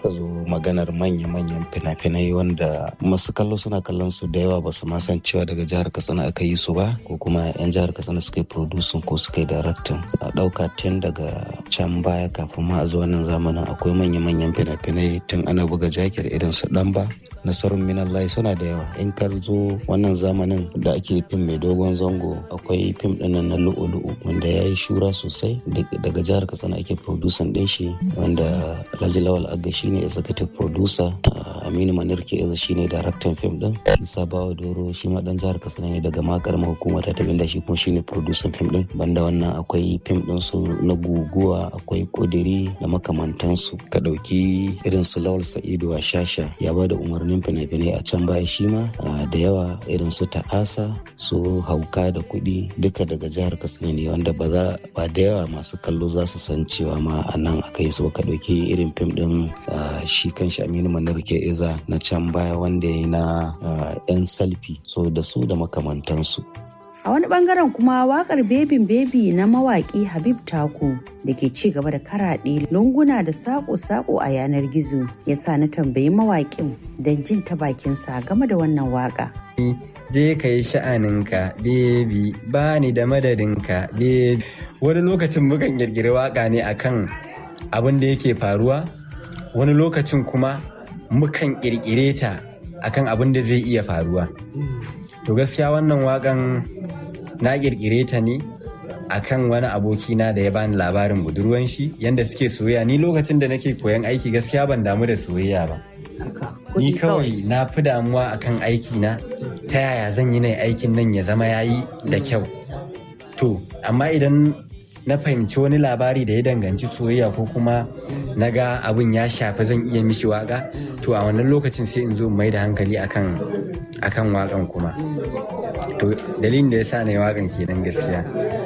aka zo maganar manya-manyan fina-finai wanda masu kallo suna kallon su da yawa ba su ma san cewa daga jihar katsina aka yi su ba ko kuma 'yan jihar katsina suka yi producing ko suka yi directing a ɗauka tun daga can baya kafin ma a zo wannan zamanin akwai manya-manyan fina-finai tun ana buga jakir irin su ɗanba nasarun minallahi suna da yawa in ka zo wannan zamanin da ake fim mai dogon zango akwai fim ɗinnan na lu'u-lu'u wanda ya yi shura sosai daga jihar katsina ake producing ɗin shi wanda alhaji lawal aga shine executive producer aminu manirke eza shine daraktan fim din isa bawa doro shi ma dan jihar katsina ne daga ma karamar hukumar ta tabinda shi kuma shine producer fim din banda wannan akwai fim din su na guguwa akwai kodiri da makamantansu ka dauki irin su lawal sa'idu a shasha ya bada umarnin fina-finai a can baya shi ma da yawa irin su ta'asa su hauka da kuɗi duka daga jihar katsina ne wanda ba za ba da yawa masu kallo za su san cewa ma a nan aka yi su ka dauki irin fim din shi kan shi aminu manirke iza na can baya wanda ya na 'yan salfi so da su da makamantansu A wani bangaren kuma wakar bebin bebi na mawaki Habib Taku da ke ci gaba da karaɗe lunguna da sako-sako a yanar gizo ya sa na tambayi mawakin don jin ta bakinsa game da wannan waka. Je ka yi sha'aninka, bebi, ba ni da madadinka, bebi. Wani lokacin mukan girgiri waka ne akan abin da yake faruwa, wani lokacin kuma mukan kirkire ta akan abin da zai iya faruwa. To gaskiya wannan wakan na kirkire ta ne akan wani abokina da ya bani labarin budurwan shi yanda suke soyayya ni lokacin da nake koyan aiki gaskiya ban damu da soyayya ba ni kawai na fi damuwa akan aiki na ta yaya zan yi na aikin nan ya zama yayi da kyau to amma idan na fahimci wani labari da ya danganci soyayya ko kuma na ga abin ya shafi zan iya mishi waka to a wannan lokacin sai in zo mai da hankali akan akan wakan kuma to dalilin da ya sa na yi wakan kenan gaskiya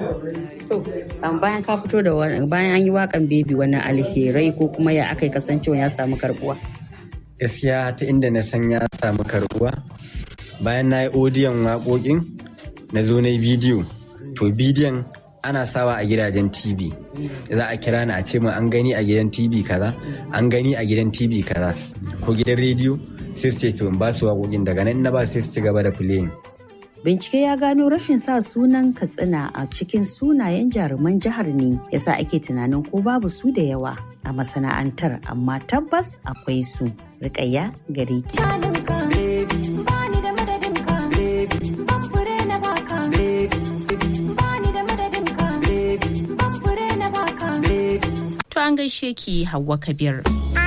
bayan ka fito da bayan an yi wakan bebi wani alherai ko kuma ya aka kasancewa ya samu karbuwa gaskiya ta inda na san ya samu karbuwa bayan na yi odiyon waƙoƙin na zo na yi bidiyo to bidiyon ana sawa a gidajen tv za a kira ni a ce min an gani a gidan tv kaza an gani a gidan tv kaza ko gidan rediyo sai su ce to in ba su waƙoƙin daga nan na ba sai su ci gaba da playing Bincike ya gano rashin sa sunan Katsina a cikin sunayen jaruman jihar ne yasa ake tunanin ko babu su da yawa a masana'antar amma tabbas akwai su. Rikayya gare ki. To an gaishe ki Hauwa Kabir.